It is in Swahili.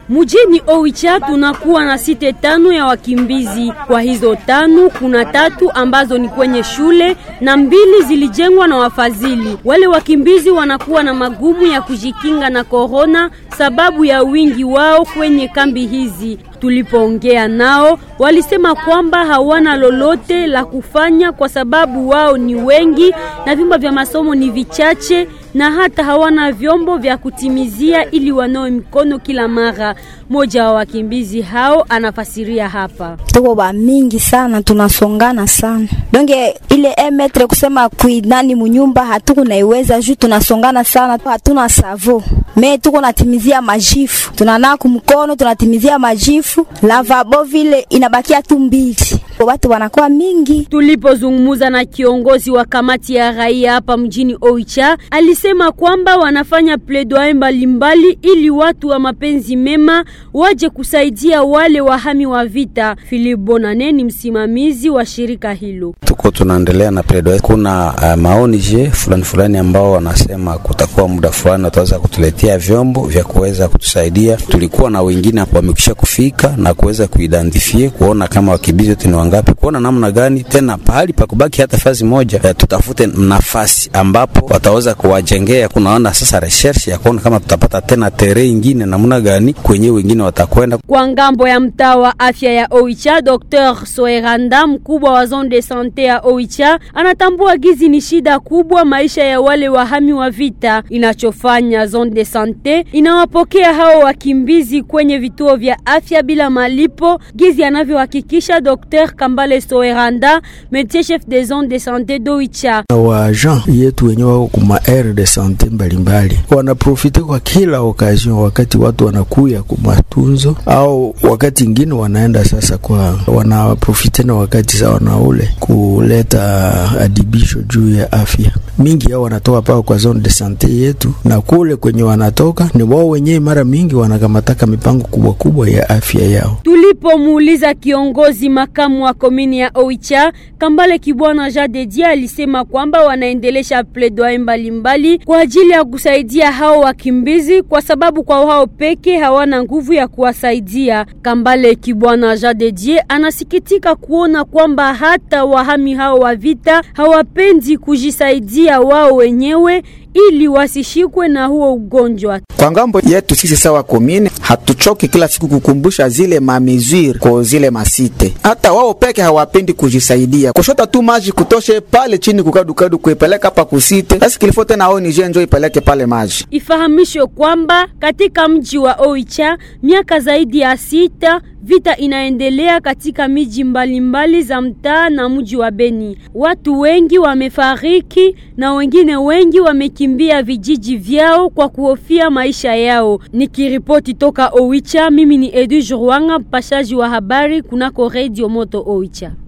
Mjini Oicha tunakuwa na site tano ya wakimbizi. Kwa hizo tano kuna tatu ambazo ni kwenye shule na mbili zilijengwa na wafadhili. Wale wakimbizi wanakuwa na magumu ya kujikinga na korona sababu ya wingi wao kwenye kambi hizi. Tulipoongea nao walisema kwamba hawana lolote la kufanya kwa sababu wao ni wengi na vyumba vya masomo ni vichache na hata hawana vyombo vya kutimizia ili wanawe mikono kila mara. Moja wa wakimbizi hao anafasiria hapa. Tuko ba mingi sana, tunasongana sana donge ile emetre kusema kuidani munyumba hatuko naiweza juu tunasongana sana, hatuna savo me tuko natimizia majifu, tunanaa kumkono tunatimizia majifu, lavabo vile inabakia tu mbili, watu wanakuwa mingi. Tulipozungumza na kiongozi wa kamati ya raia hapa mjini Oicha, alisema kwamba wanafanya pledoyer mbalimbali ili watu wa mapenzi mema waje kusaidia wale wahami wa vita. Philip Bonane ni msimamizi wa shirika hilo. Tuko tunaendelea na pledoyer. Kuna uh, maoni je fulani fulani ambao wanasema kutakuwa muda fulani wataweza kutuletea vyombo vya kuweza kutusaidia. Tulikuwa na wengine wamekwisha kufika na kuweza kuidentify kuona kama wakimbizi wote ni wangapi, kuona namna gani tena pahali pa kubaki hata fazi moja ya tutafute nafasi ambapo wataweza kuwajengea. Kunaona sasa research ya kuona kama tutapata tena tere ingine namna gani kwenye wengine watakwenda kwa ngambo ya mtaa wa afya ya Oicha. Dr Soeranda, mkubwa wa zone de sante ya Oicha, anatambua gizi ni shida kubwa maisha ya wale wahami wa vita. Inachofanya zone de sante inawapokea hao wakimbizi kwenye vituo vya afya bila malipo, gizi anavyohakikisha Dr Kambale Soeranda, médecin chef de zone de sante d'Oicha. wa agent yetu wenye wako kuma aire de sante mbalimbali wanaprofite kwa kila occasion, wakati watu wanakuya kumatunzo au wakati ingine wanaenda sasa kwa wanaprofite na wakati za wanaule kuleta adibisho juu ya afya. Mingi yao wanatoka pao kwa zone de sante yetu, na kule kwenye wanatoka ni wao wenyewe, mara mingi wanakamataka mipango kubwa kubwa ya afya yao. Tulipomuuliza kiongozi makamu wa komini ya Oicha Kambale Kibwana Jadedia alisema kwamba wanaendelesha pledoyer mbalimbali kwa ajili ya kusaidia hao wakimbizi, kwa sababu kwa hao peke hawana nguvu ya kuwasaidia. Kambale Kibwana Jadedie anasikitika kuona kwamba hata wahami hao wa vita hawapendi kujisaidia wao wenyewe ili wasishikwe na huo ugonjwa. Kwa ngambo yetu sisi sawa komine, hatuchoki kila siku kukumbusha zile mamezure kwa zile masite. Hata wao peke hawapendi kujisaidia, kushota tu maji kutoshe pale chini kukadukadu kuipeleka hapa kusite. Sasa kilifo tena ao nije njo ipeleke pale maji. Ifahamishwe kwamba katika mji wa Oicha miaka zaidi ya sita vita inaendelea katika miji mbalimbali za mtaa na mji wa Beni. Watu wengi wamefariki na wengine wengi wamekimbia vijiji vyao kwa kuhofia maisha yao. Nikiripoti toka Oicha, mimi ni Edu Jurwanga, mpashaji wa habari kunako Radio Moto Oicha.